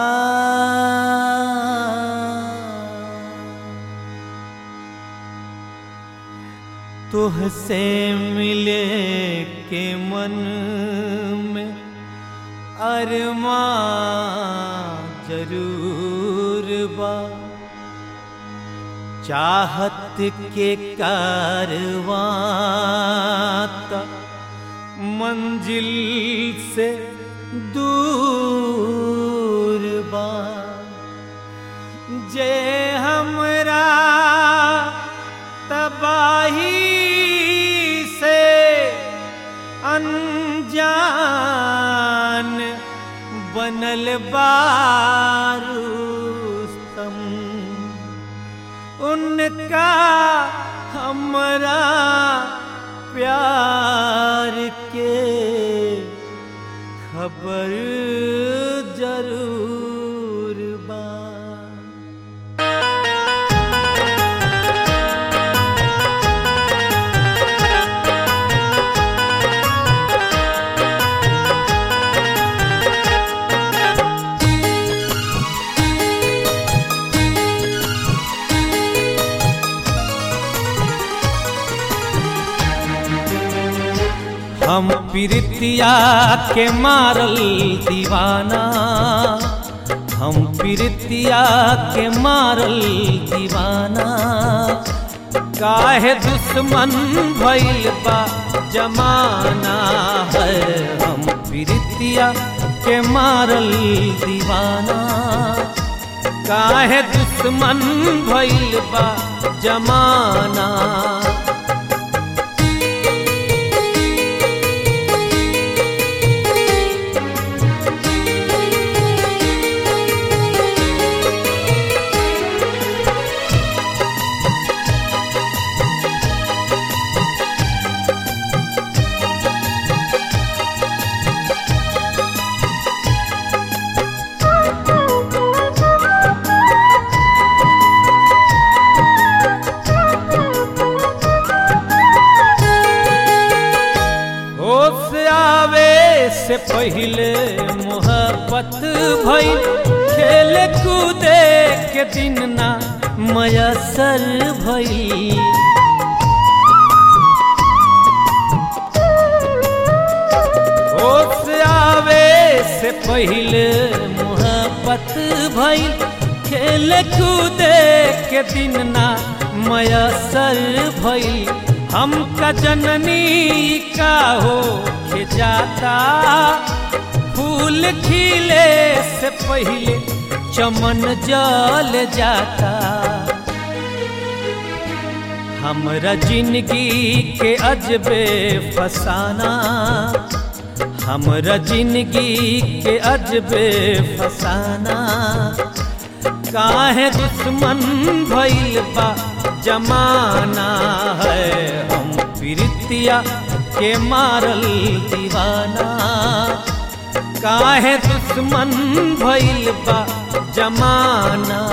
तुहसे मिले के मन में अरमा जरूर बा चाहत के कारवां तक मंजिल से दूर बा जे हमरा तबाही से अनजान बनल बारूस्तम उनका हमरा प्यार के खबर जरूर बा हम प्रीतिया के मारल दीवाना हम प्रीतिया के मारल दीवाना काहे दुश्मन भइल बा जमाना है हम प्रीतिया के मारल दीवाना काहे दुश्मन भइल बा जमाना होश आवे से पहले मोहब्बत भइल खेल कूदे के दिन ना मयसर भइल होश आवे से पहले मोहब्बत भइल खेल कूदे के दिन ना मयसर भइल हमका जननी का हो के जाता फूल खिले से पहले चमन जल जाता हमरा जिंदगी के अजबे फसाना हमरा जिंदगी के अजबे फसाना काहे दुश्मन भइल बा जमाना है हम प्रीतिया के मारल दीवाना काहे दुश्मन भइल बा जमाना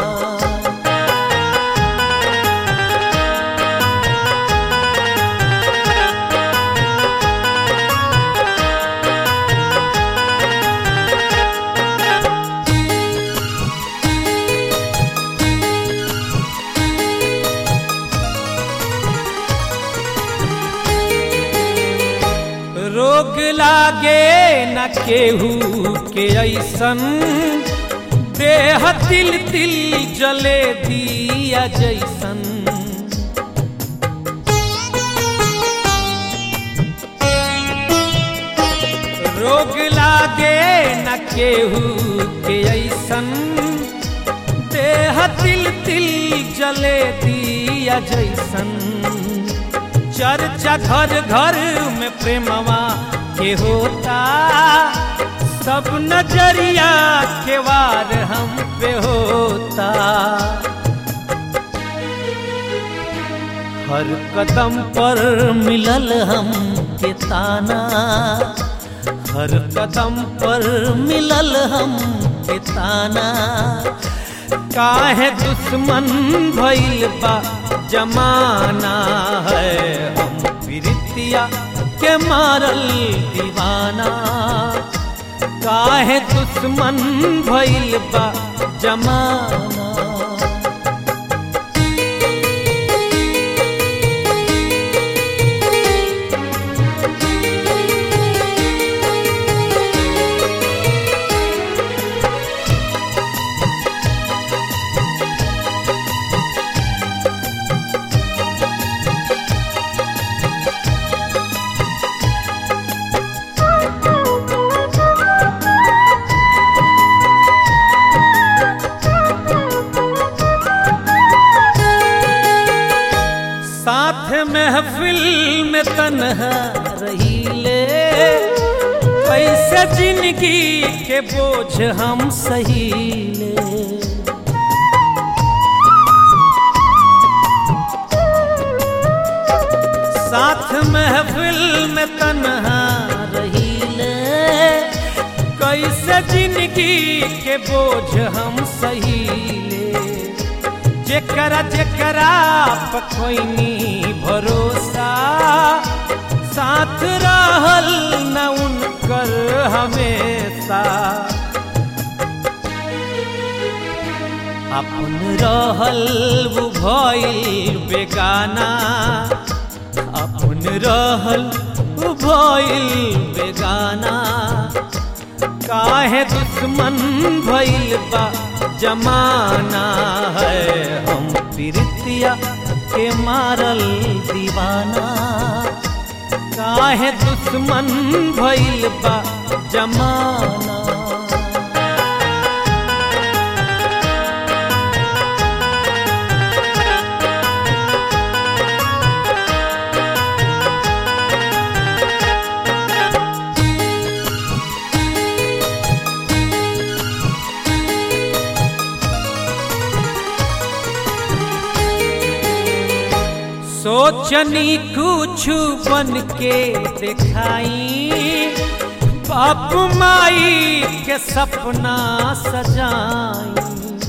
रोग लागे न केहू के ऐसन देह तिल तिल जले दिया जैसन रोग लागे न केहू के ऐसन देह तिल तिल जले दिया जैसन चर्चा घर घर में प्रेमवा के होता सब नजरिया के वार हम पे होता हर कदम पर मिलल हम के ताना हर कदम पर मिलल हम के ताना काहे दुश्मन भइल बा जमाना है हम प्रीतिया के मारल दीवाना काहे दुश्मन भइल बा जमाना साथ महफिल में तन्हा रहीले कैसे जिंदगी के बोझ हम सहीले साथ महफिल में तन्हा रहीले कैसे जिंदगी के बोझ हम सहीले जेकरा जेकरा पकोइनी भरोसा साथ रहल न उनकर हमेशा अपन रहल वो भइल बेगाना अपन रहल वो भइल बेगाना काहे दुश्मन भइल बा जमाना है हम प्रीतिया के मारल दीवाना काहे दुश्मन भइल बा जमाना सोचनी कुछ बन के दिखाई बाप माई के सपना सजाई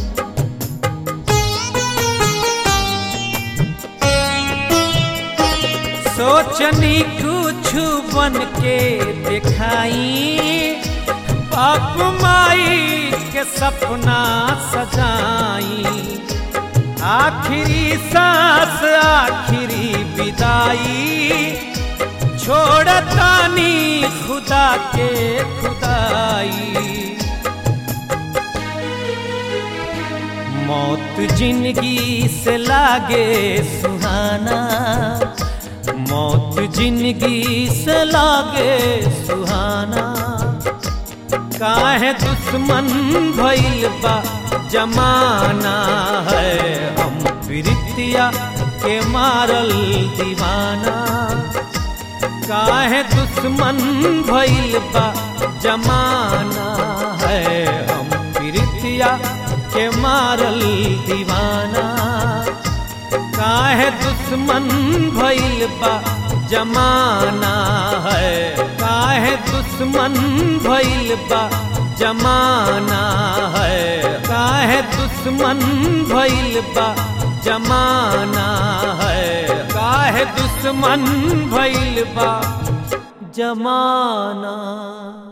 सोचनी कुछ बन के दिखाई बाप माई के सपना सजाई आखिरी सांस आखिरी विदाई छोड़तानी खुदा के खुदाई मौत जिंदगी से लागे सुहाना मौत जिंदगी से लागे सुहाना काहे दुश्मन भइल बा जमाना है हम प्रीतिया के मारल दीवाना काहे दुश्मन भइल बा जमाना है हम प्रीतिया के मारल दीवाना काहे दुश्मन भइल बा जमाना है काहे दुश्मन भइल बा जमाना है काहे दुश्मन भइल बा जमाना है काहे दुश्मन भइल बा जमाना